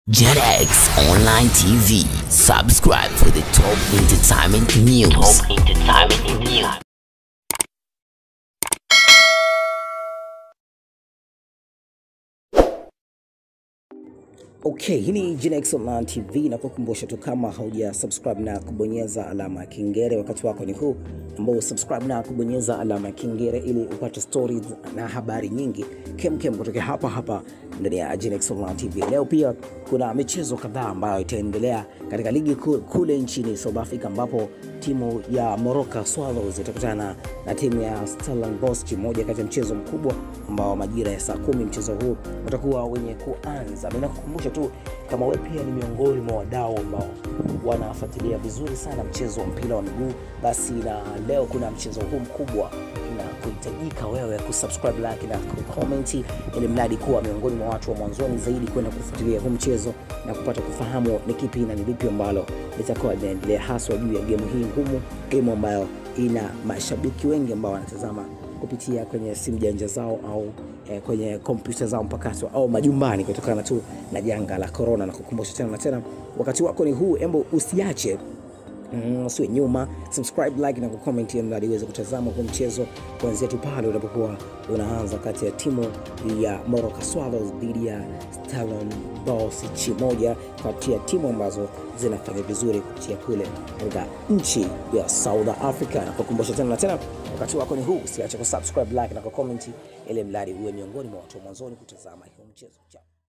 JetX Online TV. Subscribe for the top entertainment news. Top entertainment news. Okay, hii ni Genex Online TV na kukumbusha tu kama hauja subscribe na kubonyeza alama ya kengele, wakati wako ni huu ambao subscribe na kubonyeza alama ya kengele ili upate stories na habari nyingi kemkem kutoka hapa hapa ndani ya Genex Online TV. Leo pia kuna michezo kadhaa ambayo itaendelea katika ligi kuu kule nchini South Africa ambapo timu ya Moroka Swallows itakutana na timu ya Stellenbosch, moja kati ya mchezo mkubwa ambao majira ya saa kumi mchezo huu utakuwa wenye kuanza. Mimi nakukumbusha tu kama wewe pia ni miongoni mwa wadau ambao wanafuatilia vizuri sana mchezo wa mpira wa miguu, basi na leo kuna mchezo huu mkubwa na kuhitajika wewe kusubscribe, like na kucomment, ili mradi kuwa miongoni mwa watu wa mwanzoni zaidi kwenda kufuatilia huu mchezo na kupata kufahamu ni kipi na ni lipi ambalo litakuwa linaendelea haswa juu ya gemu hii ngumu, gemu ambayo ina mashabiki wengi ambao wanatazama kupitia kwenye simu janja zao au eh, kwenye kompyuta zao mpakato au majumbani kutokana tu na janga la korona. Na kukumbusha tena na tena, wakati wako ni huu, embo usiache Mm, usiwe nyuma, subscribe, like na kucomment ili mradi uweze kutazama huu mchezo kuanzia tu pale unapokuwa unaanza kati ya timu ya Moroka Swallows dhidi ya Stellenbosch, moja kati ya timu ambazo zinafanya vizuri kupitia kule katika nchi ya South Africa. Na kukumbusha tena na tena, wakati wako ni huu, usiache kusubscribe, like na kucomment ili mradi uwe miongoni mwa watu wa mwanzoni kutazama huu mchezo. Ciao.